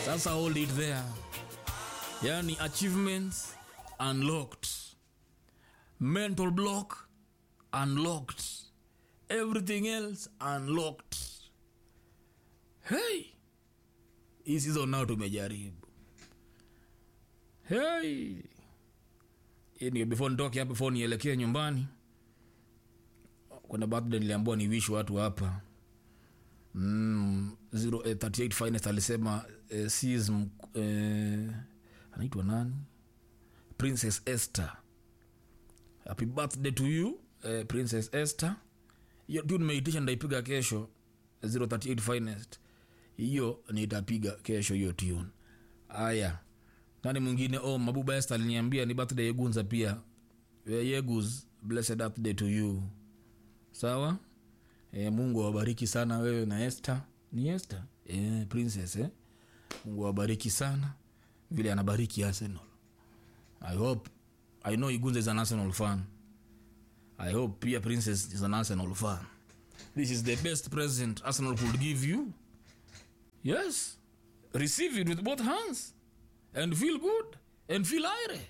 sasa hold it there yani achievements unlocked mental block unlocked everything else unlocked hey hii season nao tumejaribu hey Hii ndio before nitoke hapa before nielekee nyumbani kuna birthday niliambiwa ni wish watu hapa mm, 038 finest alisema eh, sis mk- eh, anaitwa nani princess esther happy birthday to you eh, princess esther hiyo tu nimeitisha ndaipiga kesho 038 finest hiyo nitapiga kesho hiyo tune aya nani mwingine oh mabuba esther aliniambia ni birthday yegunza pia Eh, yegus blessed birthday to you sawa e, mungu awabariki sana wewe na este ni este e, princess eh? mungu awabariki sana vile anabariki arsenal i hope i know igunza is an arsenal fan i hope pia princess is an arsenal fan this is the best present arsenal could give you yes receive it with both hands and feel good and feel aire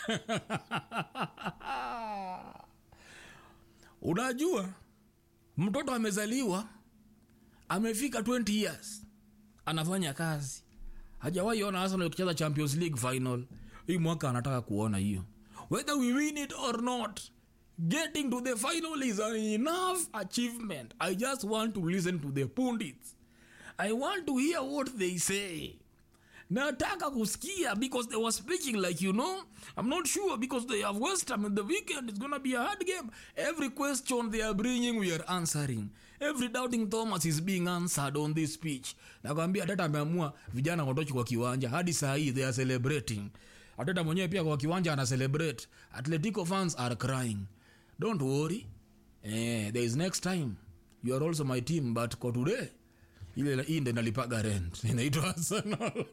unajua mtoto amezaliwa amefika 20 years anafanya kazi hajawahi ona arsenal kucheza champions league final hii mwaka anataka kuona hiyo whether we win it or not getting to the final is an enough achievement i just want to listen to the pundits i want to hear what they say nataka kusikia because they were speaking like you know i'm not sure because they have west ham in the weekend it's gonna be a hard game every question they are bringing we are answering every doubting thomas is being answered on this speech nakwambia ateta ameamua vijana watoki kwa kiwanja hadi saa hii they are celebrating ateta mwenyewe pia kwa kiwanja ana celebrate atletico fans are crying don't worry eh, there is next time you are also my team but kwa today ile hii ndo nalipaga rent inaitwa arsenal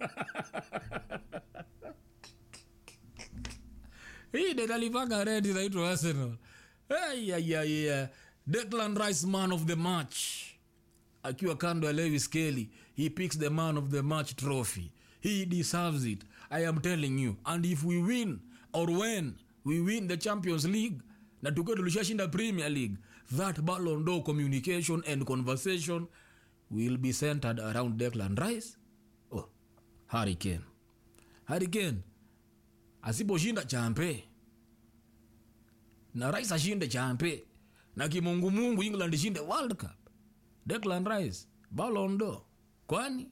hii ndo nalipaga rent inaitwa arsenal hey, yeah, yeah, yeah. declan rice man of the match akiwa kando ya lewis kelly he picks the man of the match trophy he deserves it i am telling you and if we win or when we win the champions league na tukiwa tulishashinda premier league that ballon d'or communication and conversation will be centered around declan rice oh, hurricane hurricane asiposhinda champe na rice ashinde champe na kimungumungu england ishinde world cup declan rice ballon d'or kwani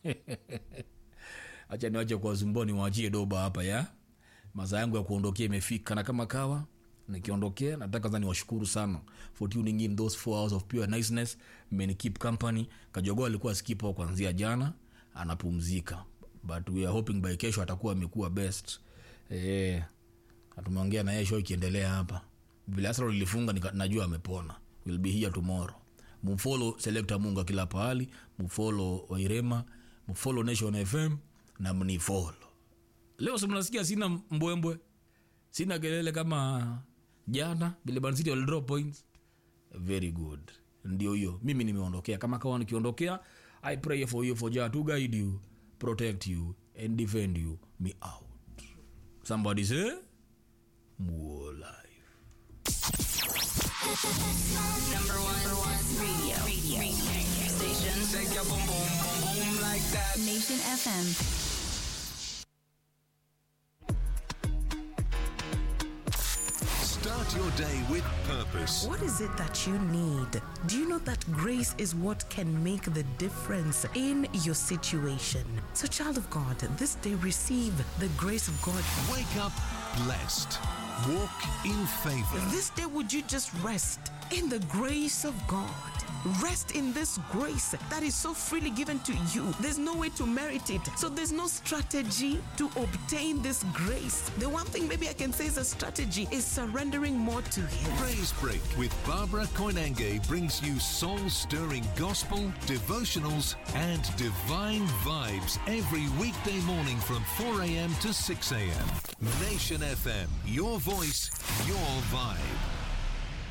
acha niwache kwa zumboni waachie doba hapa ya masaa yangu ya kuondokea imefika na kama kawa nikiondokea nataka za niwashukuru sana for tuning in those four hours of pure niceness mmeni keep company kajogoa alikuwa skipo kuanzia jana anapumzika but we are hoping by kesho atakuwa amekuwa best eh na tumeongea na yeye show ikiendelea hapa vile Arsenal ilifunga nika- najua amepona will be here tomorrow mfollow selector munga kila pahali mfollow wairema mfollow nation fm na mnifollow leo si mnasikia sina mbwembwe sina kelele kama jana vile Man City wali drop points very good ndio hiyo mimi nimeondokea kama kawa nikiondokea i pray for you for Jah to guide you protect you and defend you me out somebody say more life Number one, number one radio, radio, radio station. Shake your boom boom boom boom like that. Nation FM. Start your day with purpose. What is it that you need? Do you know that grace is what can make the difference in your situation? So, child of God, this day receive the grace of God. Wake up blessed. Walk in favor. This day, would you just rest in the grace of God? Rest in this grace that is so freely given to you. There's no way to merit it. So there's no strategy to obtain this grace. The one thing maybe I can say is a strategy is surrendering more to Him. Praise Break with Barbara Koinange brings you soul stirring gospel, devotionals, and divine vibes every weekday morning from 4 a.m. to 6 a.m. Nation FM, your voice, your vibe.